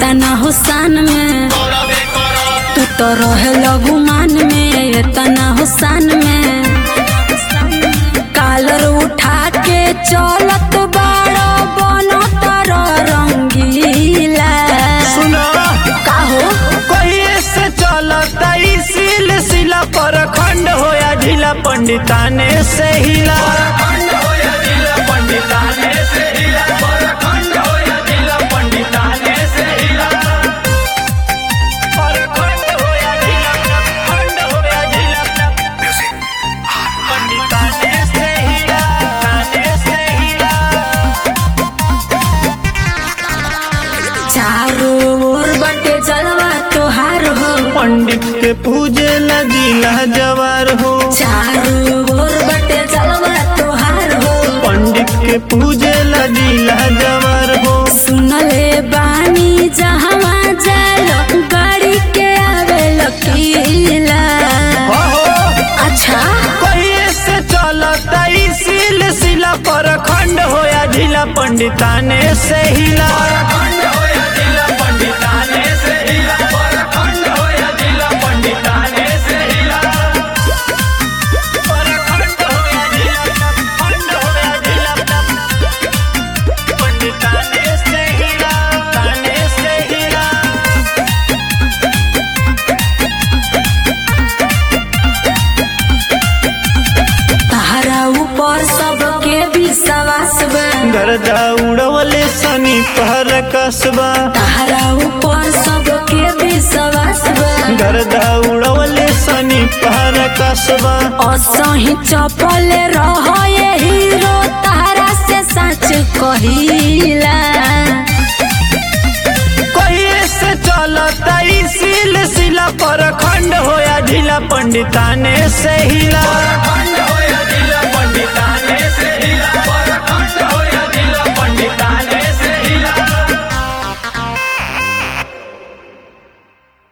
इतना हुसान में तू तो रहे लगुमान में इतना हुसान में कालर उठा के चलत बाड़ा बनो तारा रंगीला सुना काहो कहिए से चलता ई सिलसिला पर खंड होया ढीला पंडिताने से हिला परखंड होया ढीला, खंड होया ढीला, पंडिताने से हिला, ताने से हिला। चारों ओर बटे जलवा तोहार हो पंडित के पूजे लजीला जवार हो चारों ओर बटे जलवा तोहार हो पंडित के पूजे लजीला जवार हो सुनले बानी जहवा जालो गाड़ी के आवे लकीला अच्छा कहिए से चलता ई सिलसिला पर खंड होया ढीला पंडिताने से हिला परखंड होया ढीला, खंड होया ढीला, पंडिताने से हिला, ताने से हिला। तहरा ऊपर सबके विश्वास बा गर्दा उड़वले सनी पहर कसबा तहरा ऊपर सबके विश्वास बा गर्दा उड़वले सनी पहर कसबा असही चपल रह ये हीरो तहरा से सच कहिला कहिए से चलता ई सिलसिला पर खंड होया ढीला पंडिताने से हिला